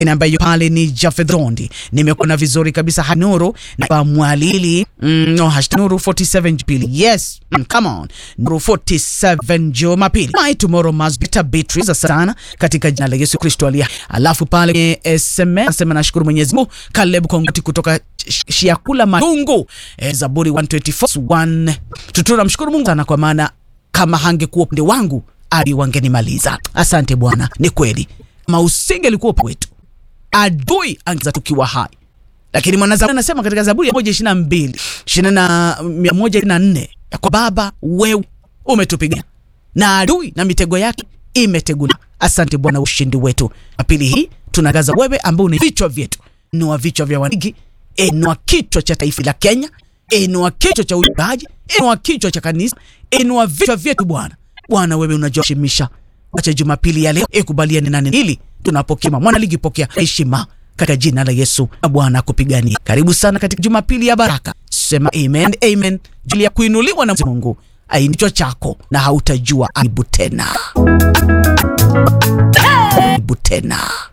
ambayo pale ni Jafedhondi. Nimekuona vizuri kabisa Hanuru na Mwalili mm, no, hashtag Nuru 47 Jumapili. Yes, mm, come on. Nuru 47 Jumapili. My tomorrow must be Beatrice sana katika jina la Yesu Kristo aliye. Alafu pale kwenye SMS nasema nashukuru Mwenyezi Mungu. Caleb Kongoti kutoka Shiakula Matungu. Eh, Zaburi 124 tutuna mshukuru Mungu sana kwa maana kama hangekuwa upande wangu ali wangenimaliza. Asante Bwana, ni kweli. Kama usingelikuwa upande wetu adui angeza tukiwa hai, lakini mwanazaburi anasema katika Zaburi ya moja ishirini na mbili ishirini na mia moja ishirini na nne ya kwa Baba wewe umetupigania na adui na mitego yake imeteguliwa. Asante Bwana, ushindi wetu. Apili hii tunagaza wewe ambao ni vichwa vyetu, inua vichwa vya wanigi, inua kichwa cha taifa la Kenya, inua kichwa cha uimbaji, inua kichwa cha kanisa, inua vichwa vyetu Bwana. Bwana wewe unajoshimisha, acha Jumapili ya leo ikubaliane nani hili tunapokea mwana ligi, pokea heshima katika jina la Yesu na Bwana akupigania. Karibu sana katika Jumapili ya baraka, sema amen, amen. Jili ya kuinuliwa na Mungu aindicho chako na hautajua aibu tena, aibu tena.